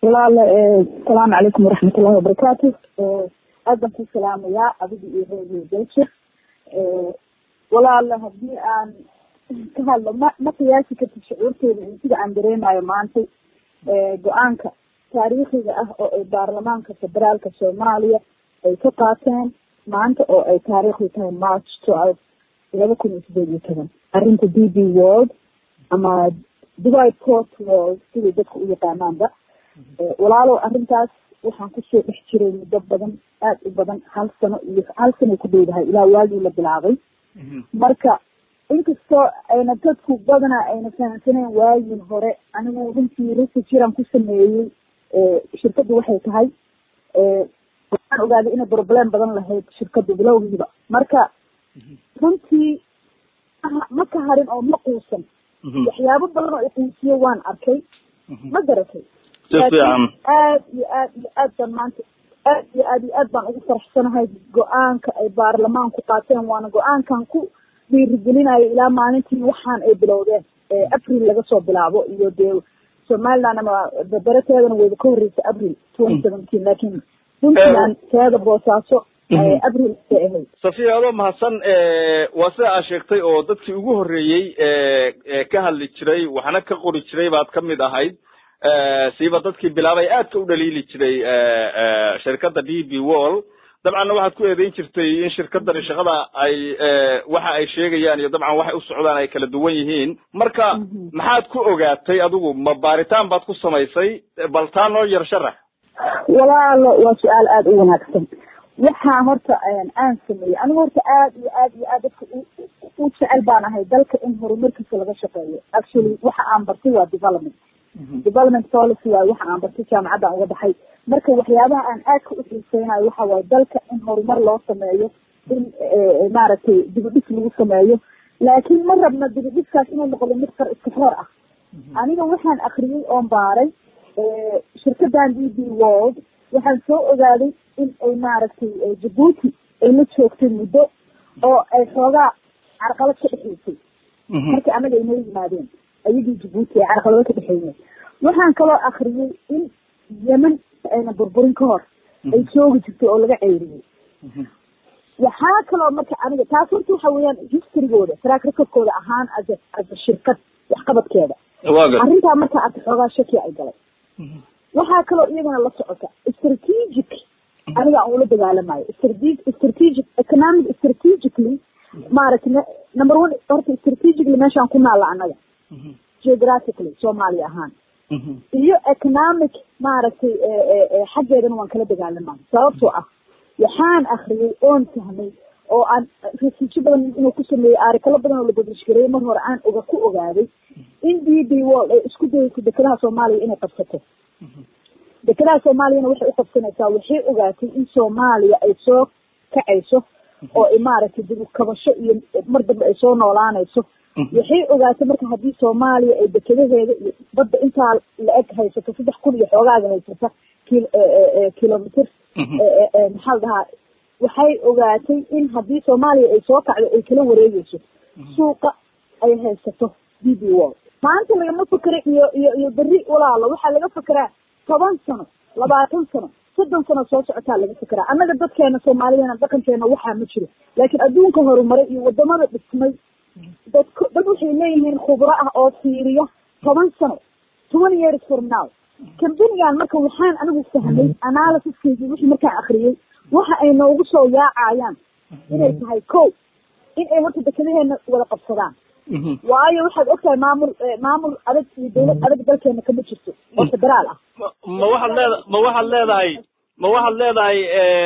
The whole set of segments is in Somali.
walaal asalaamu calaykum waraxmat ullahi wabarakaatu aad baan ku salaamayaa adiga iyo reer belshir walaal haddii aan ka hadlo ma ma qiyaasi kartid shucuurteeda iyo sida aan dareemayo maanta go-aanka taariikhiga ah oo ay baarlamaanka federaalka soomaaliya ay ka qaateen maanta oo ay taariikhdu tahay march twelve laba kun iyo sideed iyo toban arrinta d b world ama dubai port world siday dadka u yaqaanaanba walaalow arrintaas waxaan kusoo dhex jiray muddo badan aad u badan hal sano iyo hal sanoy ku dhowdahay ilaa waagii la bilaabay marka inkastoo ayna dadku badana ayna fahamsaneen waagii hore anigu runtii research yaraan ku sameeyey shirkaddu waxay tahay waxaan ogaaday inay problem badan lahayd shirkaddu bilowgiiba marka runtii ma ka harin oo ma quusan waxyaabo badan oo iquusiyo waan arkay ma garatay laakiin aad iyo aad iyo aad baan maanta aad iyo aad iyo aad baan ugu faraxsanahay go-aanka ay baarlamaanku qaateen waana go-aankan ku dhiirigelinayo ilaa maalintii waxaan ay bilowdeen april laga soo bilaabo iyo dee somaliland ama barateedana wayba ka horreysay april twenty seventeen laakiin puntland teeda boosaaso april bay ahayd safiya adoo mahadsan waa sida aad sheegtay oo dadkii ugu horreeyey ka hadli jiray waxna ka qori jiray baad ka mid ahayd siiba dadkii bilaabay aadka u dhaliili jiray shirkadda d b wall dabcanna waxaad ku eedeyn jirtay in shirkadani shaqada ay waxa ay sheegayaan iyo dabcan waxay u socdaan ay kala duwan yihiin marka maxaad ku ogaatay adigu ma baaritaan baad ku samaysay bal taa noo yar sharax walaalo waa su-aal aada u wanaagsan waxaa horta aan sameeyey anigu horta aad iyo aad iyo aad dadka u jecel baan ahay dalka in horumarkiisa laga shaqeeyo actually waxa aan bartay waa development development policy waayo waxa aan bartay jaamacaddan uga baxay marka waxyaabaha aan aadka u xiiseynayo waxa waaye dalka in horumar loo sameeyo in maaragtay dibidhis lagu sameeyo laakiin ma rabna dibidhiskaas inuu noqdo mid qar iska xoor ah aniga waxaan akriyey oon baaray shirkadan d b world waxaan soo ogaaday in ay maaragtay jabuuti ay la joogtay muddo oo ay xoogaa carqalad ka dhexeysay markii anaga inoo yimaadeen ayagii jabuuti ay carqalado ka dhexeeyeen waxaan kaloo akriyey in yemen ayna burburin ka hor ay joogi jirtay oo laga ceyriyey waxaa kaloo marka aniga taas horta waxa weeyaan historygooda track recordkooda ahaan as a as a shirkad waxqabadkeeda arrintaa marka arka xoogaa shaki ay galay waxaa kaloo iyagana la socota strategic aniga aan ula dagaalamayo strategic strategic economic strategically maaragtay number one horta strategically meeshaan ku naalla annaga geographically soomaaliya ahaan iyo economic maaragtay xaggeedana waan kala dagaalamayo sababtoo ah waxaan akriyay oon fahmay oo aan rasiijo badan inuu ku sameeyey aarikalo badan oo la badishgareeyay mar hore aan oga ku ogaaday in d b world ay isku dayayso dekedaha soomaaliya inay qabsato dekedaha soomaaliyana waxay uqabsanaysaa waxay ogaatay in soomaaliya ay soo kacayso oo maaragtay dib ukabasho iyo mar dambe ay soo noolaanayso waxay ogaatay marka haddii soomaaliya ay dekedaheeda iyo badda intaa la eg haysato saddex kun iyo xoogaaga haysata kil kilomitr maxaa la dhahaa waxay ogaatay in haddii soomaaliya ay soo kacdo ay kala wareegeyso suuqa ay haysato d b world maanta lagama fekera iyo iyo iyo berri walaalo waxaa laga fekeraa toban sano labaatan sano soddon sano soo socotaa laga fekeraa annaga dadkeena soomaaliyana dhaqankeena waxaa ma jiro laakiin adduunka horumaray iyo wadamada dhismay dadk dad waxay leeyihiin khubro ah oo fiiriya toban sano twenty years from now kambanigan marka waxaan anigu fahmay analysiskeedii wixii markaan akriyey waxa ay noogu soo yaacayaan inay tahay ko in ay horta dekadaheena wada qabsadaan waayo waxaad ogtahay maamul maamul adag iyo dawlad adag dalkeena kama jirto oo federaal ah ma waxaad leeda ma waxaad leedahay ma waxaad leedahay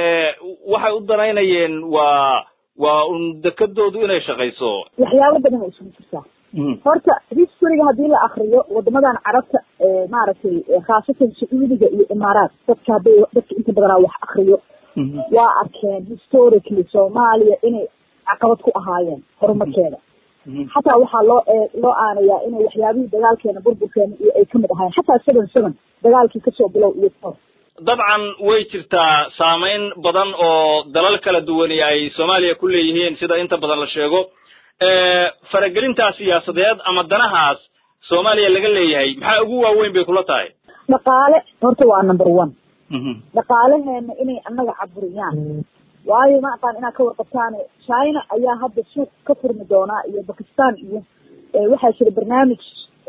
waxay u danaynayeen waa waa un dekadoodu inay shaqayso waxyaabo badan ay isugu jirtaa horta historyga haddii la akriyo wadamadan carabta maaragtay khaasatan sacuudiga iyo imaaraat dadka hadday dadka inta badanaa wax akriyo waa arkeen historically soomaaliya inay caqabad ku ahaayeen horumarkeeda xataa waxaa loo loo aanayaa inay waxyaabihii dagaalkeena burburkeena iyo ay kamid ahaayeen xataa seven seven dagaalkii kasoo bilow iyo kor dabcan way jirtaa saameyn badan oo dalal kala duwani ay soomaaliya ku leeyihiin sida inta badan la sheego faragelintaa siyaasadeed ama danahaas soomaaliya laga leeyahay maxaa ugu waaweyn bay kula tahay dhaqaale horta waa number one dhaqaalaheena inay annaga caburiyaan waayo ma aqaan inaad ka warqabtaan china ayaa hadda suuq ka furmi doonaa iyo bakistan iyo waxaa jira barnaamij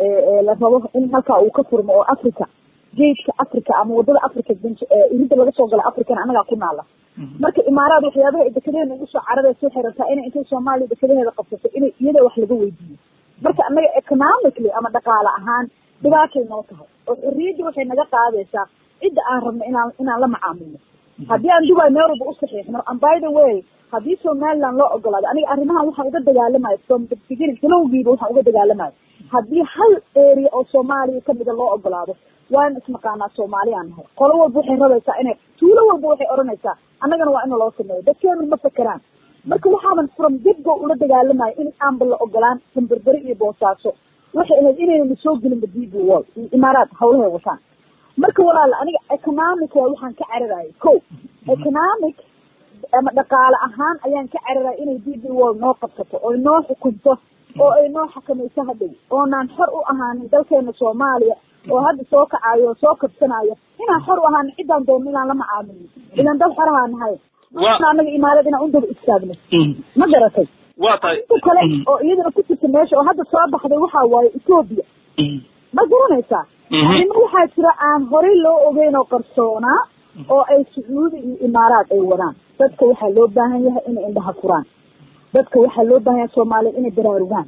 la rabo in halkaa uu ka furmo oo africa geedka africa ama wadada africa irinta laga soo gala africana annagaa ku naala marka imaaraad waxyaabaha ay dekedaheena ugu soo cararaysa waxay rabtaa inay intay soomaaliya dekadaheeda qabsato inay iyada wax laga weydiiyo marka annaga economically ama dhaqaale ahaan dhibaatay noo tahay oo xorriyadda waxay naga qaadaysaa cidda aan rabno inaan inaan la macaamilno haddii aan dubai meel walba u saxiixno and by the way haddii somaliland loo ogolaado aniga arrimahan waxaan uga dagaalamayo from the beginning bilowgiiba waxaan uga dagaalamayo haddii hal area oo soomaaliya kamida loo ogolaado waan isnaqaanaa soomaaliyaan nahay qolo walba waxay rabaysaa inay tuulo walba waxay odhanaysaa annagana waa ina loo sameeyo dadkeenu ma fakeraan marka waxaaban from dibgo ula dagaalamayo in aanba la ogolaan sanberberi iyo boosaaso waxay ahayd inayna soo gelinba d b wall iyo imaaraad hawlahay wataan marka walaal aniga economic waa waxaan ka cararayay ko economic ama dhaqaale ahaan ayaan ka cararaya inay d b wall noo qabsato oy noo xukunto oo ay noo xakamayso hadhow oonaan xor u ahaanin dalkeena soomaaliya oo hadda soo kacayo oo soo kabsanayo inaan xor u ahaanin ciddaan doonno inaan la macaamilno idan dad xorahaa nahay anaga imaarad inaan u daba istaagno ma garatay wa tahay inta kale oo iyadana ku jirta meesha oo hadda soo baxday waxaa waaye ethoobia ma garanaysaa arrimo waxaa jira aan horey loo ogeyn oo qarsoonaa oo ay sacuudi iyo imaaraad ay wadaan dadka waxaa loo baahan yahay inay indhaha furaan dadka waxaa loo baahan yahay soomaaliya inay baraarugaan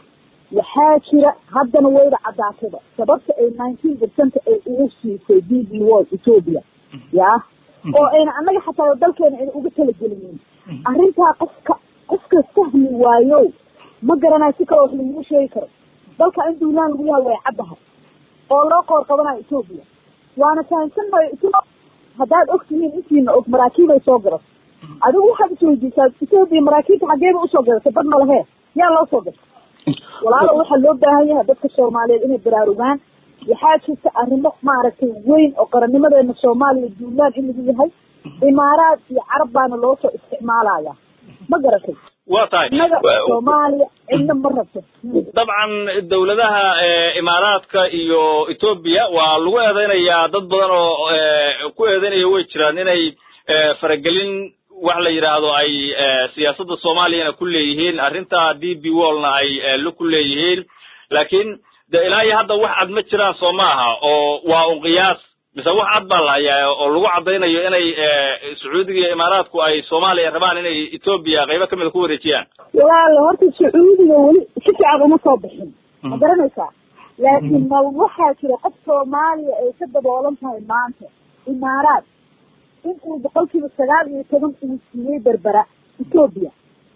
waxaa jira haddana wayda cadaatada sababta ay nineteen percent ay ugu siisay d b wall ethoobia ya oo ayna annaga xataa dalkeena ayna uga talagelinin arrintaa qofka qofka fahmi waayo ma garanayo si kale wax lagugu sheegi karo dalka in duulaan lagu yahay way caddahay oo loo qoor qabanayo ethoobia waana fahamsan mayo etho haddaad og tihiin intiina og maraakiibay soo garato adigu waxaad isweydiisaa ethoobia maraakiibta xageeba usoo gadatay bad malahee yaa loo soo gatay walaalo waxaa loo baahan yahay dadka soomaaliyeed inay baraarugaan waxaa jirta arrimo maaragtay weyn oo qarannimadeena soomaaliya duulaan in lagu yahay imaaraad iyo carab baana loo soo isticmaalaya ma garatay wa tahay innaga soomaaliya cidna ma rabto dabcan dawladaha imaaraadka iyo ethoobia waa lagu eedeynayaa dad badan oo ku eedeynaya way jiraan inay faragelin wax la yidhaahdo ay siyaasadda soomaaliyana ku leeyihiin arrinta d b wallna ay la ku leeyihiin laakiin de ilaa iyo hadda wax cad ma jiraan soo ma aha oo waa un qiyaas mise wax cad baa la hayaa oo lagu caddaynayo inay sacuudiga iyo imaaraadku ay soomaaliya rabaan inay ethoobia qaybo kamida ku wareejiyaan walaalo horta sacuudiga weli si fiican uma soo bixin ma garanaysaa laakiin ma waxaa jira qof soomaaliya ay ka daboolan tahay maanta imaaraad in uu boqol kiiba sagaal iyo toban uu siiyey berbera ethoobia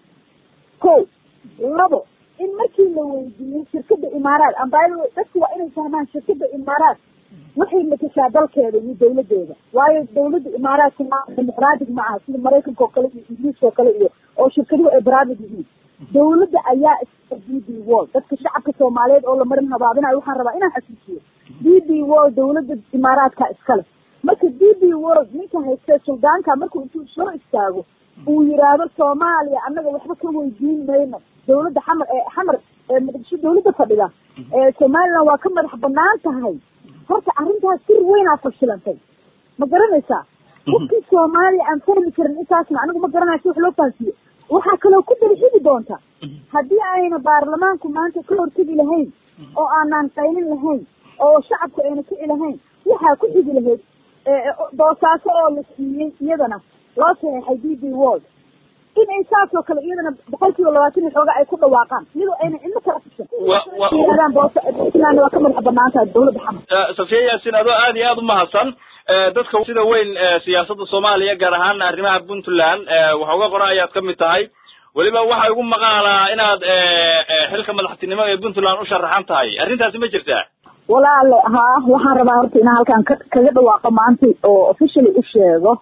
ko labo in markii la weydiiyey shirkada imaaraad ambaayada dadku waa inay fahmaan shirkada imaaraad waxay matashaa dalkeeda iyo dawladeeda waayo dawladda imaaraadka ma dimuqraatic ma aha sida maraykanka oo kale iyo ingiriiska oo kale iyo oo shirkaduhu ay private yihiin dawladda ayaa iska d b wall dadka shacabka soomaaliyeed oo la marin habaabinayo waxaan rabaa inaan xasuusiyo d b wall dawladda imaaraadka iskale marka d b wall ninka haystee suldaanka markuu intuu soo istaago uu yiraahdo soomaaliya annaga waxba ka weydiin mayno dawladda xamar ee xamar ee muqdisho dawladda fadhida ee somaliland waa ka madax banaan tahay horta arrintaas sir weynaa fashilantay ma garanaysaa qofkii soomaaliya aan fahmi karin intaasna anigu ma garanayo si wax loo fahansiiyo waxaa kaloo ku daba xigi doonta haddii ayna baarlamaanku maanta ka hortegi lahayn oo aanaan qaylin lahayn oo shacabku ayna kici lahayn waxaa ku xigi lahayd boosaaso oo la siiyey iyadana loo saxeexay d b world in ay saas oo kale iyadana boqol kiiba labaatan iyo xooga ay ku dhawaaqaan iyadoo ayna cidno kala fushan yidhahdaan boosa puntland waa ka madax banaan tahay dawladda xamar safiya yaasin adoo aad iyo aad umahadsan dadka sida weyn siyaasadda soomaaliya gaar ahaan arrimaha puntland waxa uga qoran ayaad kamid tahay weliba waxa igu maqaalaa inaad xilka madaxtinimo ee puntland u sharaxan tahay arrintaasi ma jirtaa walaale haa waxaan rabaa horta inaan halkaan ka kaga dhawaaqo maanta oo officially u sheego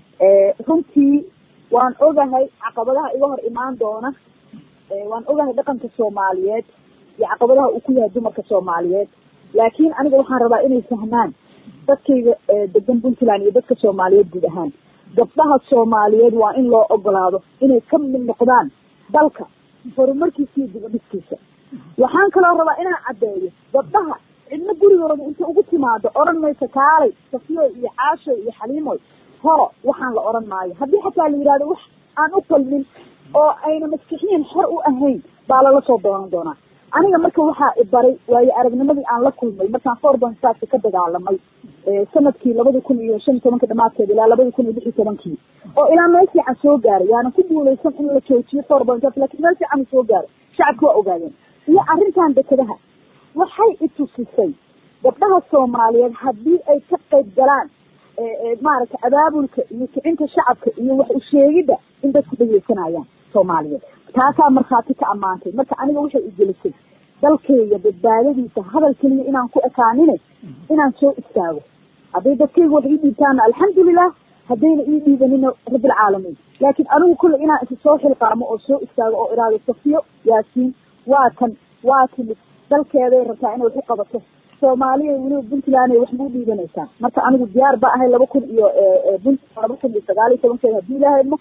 runtii waan ogahay caqabadaha iga hor imaan doona waan ogahay dhaqanka soomaaliyeed iyo caqabadaha uu ku yahay dumarka soomaaliyeed laakiin aniga waxaan rabaa inay fahmaan dadkayga degan puntland iyo dadka soomaaliyeed guud ahaan gabdhaha soomaaliyeed waa in loo ogolaado inay ka mid noqdaan dalka horumarkiisa iyo dibadhiskiisa waxaan kaloo rabaa inaan caddeeyo gabdhaha cidna gurigooda inta ugu timaado odhan mayso kaalay safiyo iyo caasho iyo xaliimoy horo waxaan la odhan maayo haddii xataa la yidhahdo wax aan u qalmin oo ayna maskixiyan xor u ahayn baa lala soo doonan doonaa aniga marka waxaa ibaray waayo aragnimadii aan la kulmay markaan forban saska ka dagaalamay sanadkii labada kun iyo shan iyo tobanka dhamaadkeeda ilaa labada kun iyo lix iyo tobankii oo ilaa meel fiican soo gaaray yaanan ku guuleysan in la joojiyo forban sas lakin meel fiican soo gaaray shacabka waa ogaadeen iyo arrintan dekedaha waxay itusisay gabdhaha soomaaliyeed haddii ay ka qayb galaan maaragtay abaabulka iyo kicinta shacabka iyo wax usheegidda in dadku dhegeysanayaan soomaaliyeed taasaa markhaati ka ammaantay marka aniga waxay igelisay dalkayga badbaadadiisa hadal keliya inaan ku ekaanine inaan soo istaago hadday dadkayga wax ii dhiibtaana alxamdulilah haddayna ii dhiibanina rabbilcaalamiin laakiin anigu kulle inaan isa soo xilqaamo oo soo istaago oo iraado safiyo yaasiin waa kan waa timid dalkeeday rabtaa inay waxu qabato soomaaliya weliba puntland ay waxba u dhiibanaysaan marka anigu diyaar ba ahay laba kun iyo puntland laba kun iyo sagaal iyo tobankeeda haddii ilaahaymo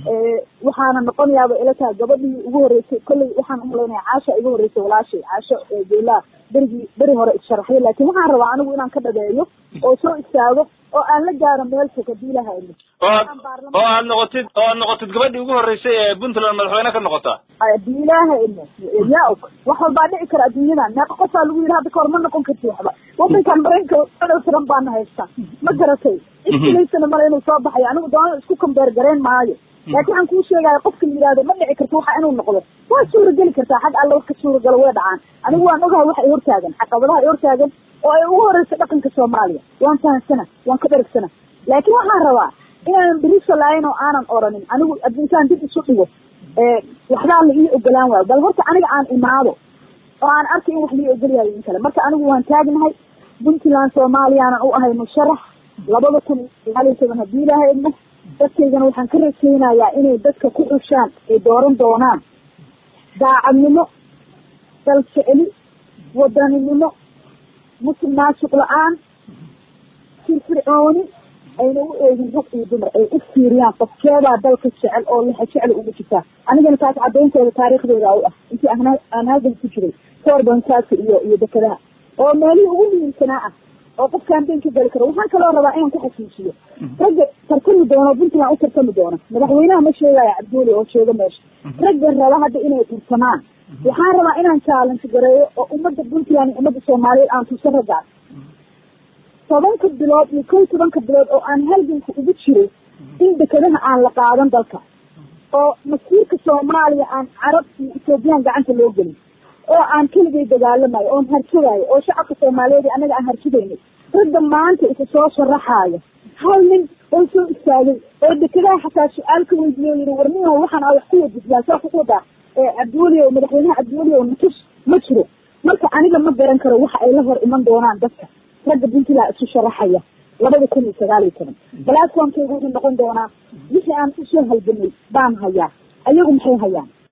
waxaana noqonayaaba ila tahay gabadhii ugu horeysay kolley waxaan umalaynaya caasha igu horeysay walaashay caasho geelaa berigii beri hore isharaxday laakin waxaan rabaa anigu inaan ka dhabeeyo oo soo istaago oo aan la gaaro meel fog haddii ilaahaymo oo oo aad noqotid oo aad noqotid gabadhii ugu horeysay ee puntland madaxweyne ka noqota haddii ilaahaymo yaa og wax walbaa dhici kara adduunyadan meeqa qofaa lagu yidhi hadda kahor ma noqon karti waxba wadankan maraykanka donald trump baana haystaa ma garatay iskilaysana male inuu soo baxayo anigu doona isku kambeer gareen maayo laakin waxaan kuu sheegaya qofka la yihahdo ma dhici karto waxa inuu noqdo waa suurageli kartaa xag alla wax ka suuragalo way dhacaan anigu waan ogahay waxa ay hortaagan caqabadaha ay hortaagan oo ay ugu horeysa dhaqanka soomaaliya waan fahamsana waan ka dheragsana laakin waxaan rabaa inaanan beriso laayin oo aanan oranin anigu intaan dib isu dhigo waxbaa la ii ogolaan waayo bal horta aniga aan imaado oo aan arkay in wax lii ogolyayo in kale marka anigu waan taagnahay puntland soomaaliyaanan u ahay musharax labada kun iyo sagaal iyo toban haddii ilaahay idmo dadkaygana waxaan ka rajaynayaa inay dadka ku xushaan ay dooran doonaan daacadnimo dalseceli wadaninimo musul maasuq la-aan firfircooni ayna u eegin rag iyo dumar ay u fiiriyaan qofkeedaa dalka jecel oo lixa jecel ugu jirtaa anigana taas cadayntooda taariikhdeeda u ah intii aan halgan ku jiray soorbansaaka iyo iyo dekadaha oo meelihii ugu muhiimsanaa ah oo qofkaan been ka geli karo waxaan kaloo rabaa inaan ku xasuusiyo ragga tartami doono puntland u tartami doono madaxweynaha ma sheegaya cabduuli oo sheego meesha ragga raba hadda inay tartamaan waxaan rabaa inaan challenge gareeyo oo ummadda puntland iyo ummadda soomaaliyeed aan tusan raggaas tobanka bilood iyo kow tobanka bilood oo aan halganka ugu jiray in dekadaha aan la qaadan dalka oo masiirka soomaaliya aan carab iyo ethoobiyan gacanta loo gelin oo aan keligay dagaalamayo oon harjadaayo oo shacabka soomaaliyeed annaga aan harjadaynay ragga maanta isa soo sharaxaaya hal nin oo soo istaagay oo dekadaha xataa su-aal ka weydiiyo yiri warniyo waxaan a wax ku wadidyaa saa ku wadaa cabdiweli o madaxweynaha cabdiweli o natus ma jiro marka aniga ma garan karo waxa ay la hor iman doonaan dadka ragga puntland isu sharaxaya labada kun iyo sagaal iyo toban platformkaygu wuxuu noqon doonaa wixii aan usoo halgamay baan hayaa ayagu maxay hayaan